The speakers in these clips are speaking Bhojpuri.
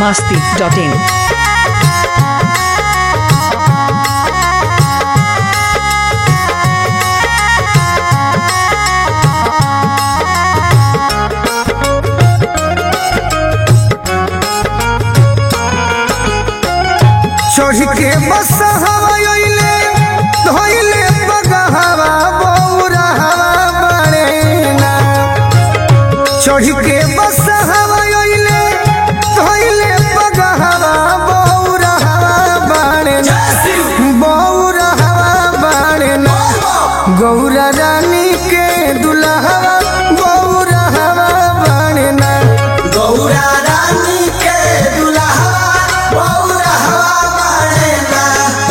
masti.in. चढ़ के बस हवाइले धोइले बगहवा बौरा हवा बड़ेना चढ़ के बस हवाइले धोइले बगहवा बौरा हवा बड़ेना बौरा हवा बड़ेना गौरा रानी के दुल्हवा बौरा हवा बड़ेना गौरा रानी के दुल्हा बौरा हवा बड़ेला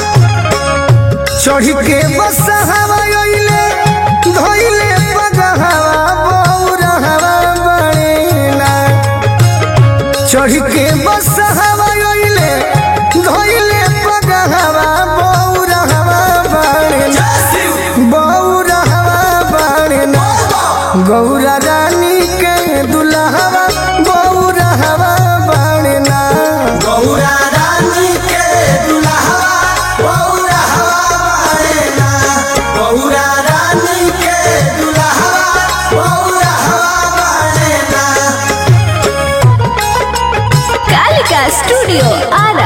चढ़ के बस हवाइले धोइले बगहवा बौरा हवा बड़ेना चढ़ के बस हवाइले धोइले बगहवा बौरा हवा बड़ेना बौरा हवा बड़ेना गौरा रानी के दुल्हवा बौरा हवा बड़ेना गौरा रानी के दुल्हा बौरा हवा बड़ेला गौरा रानी के दुल्हा बौरा हवा बड़ेला कालिका स्टूडियो आरा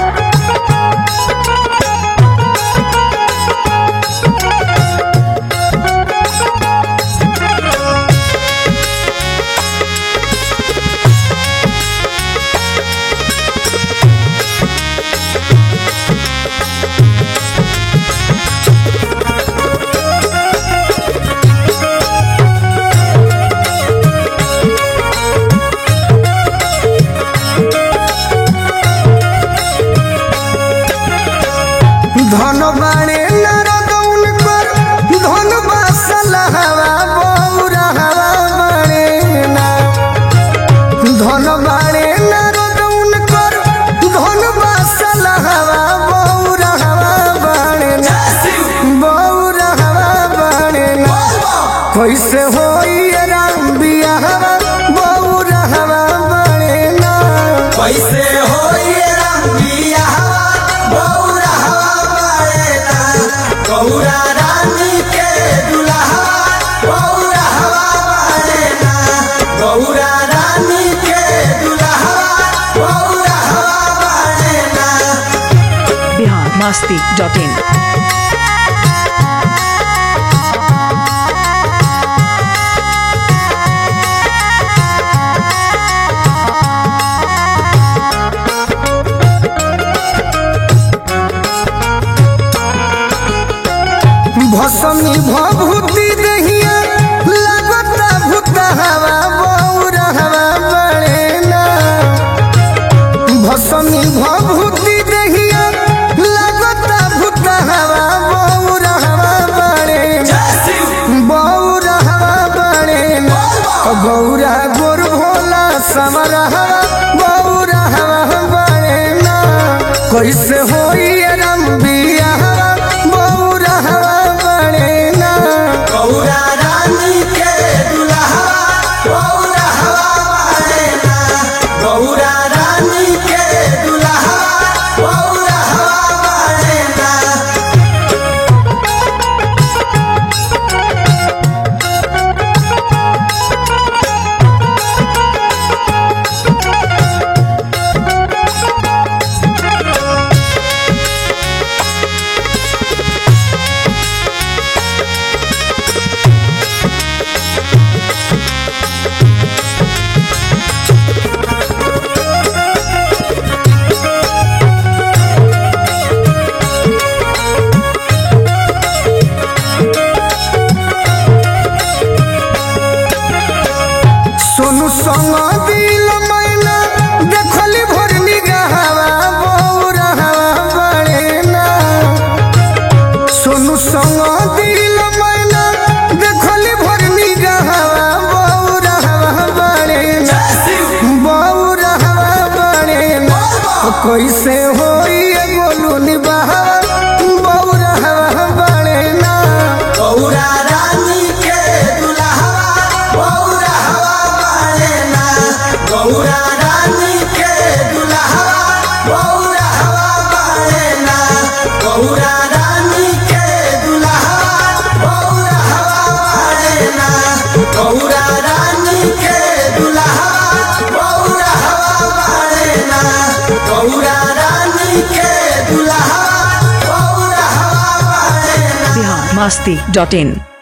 ধন বাণে নারদৌন কর ধন বাসল হাওয়া বৌরা হাওয়া বাণে না ধন বাণে নারদৌন কর ধন বাসল হাওয়া বৌরা হাওয়া বাণে না বৌরা হাওয়া বাণে না कैसे होई राम बियाहवा बौरा हवा बाणे ना कैसे होई रंगिया बौरा हवा बड़ेला गौरा रानी के दुल्हा बौरा हवा बड़ेला गौरा रानी के दुल्हा बौरा हवा बड़ेला Bihar masti.in. भसमी भभूति दहिया लगता भूत हवा बौरा हवा बड़े ना भसमी भभूति दहिया लगता भूत हवा बौरा हवा बड़े ना बौरा हवा बड़े ना गौरा गोर भोला समर हवा बौरा हवा बड़े ना कैसे होई रम बिया हवा बौरा हवा बड़े ना गौरा रानी के दुल्हा बौरा हवा बड़ेला गौरा रानी के दुल्हा बौरा हवा बड़ेला सोनू संग दिल मैना देखली भोर निगाहवा बौरा हवा बड़े ना सोनू संग दिल मैना देखली भोर निगाहवा बौरा हवा बड़े ना बौरा हवा बड़े ना कैसे होई गोलू निबाहा बौरा हवा बड़े ना गौरा रानी के दुल्हा बौरा हवा बड़ेला गौरा रानी के दुल्हा गौरा रानी के दुल्हा गौरा हवा बड़े ना बिहार मस्ती डॉट इन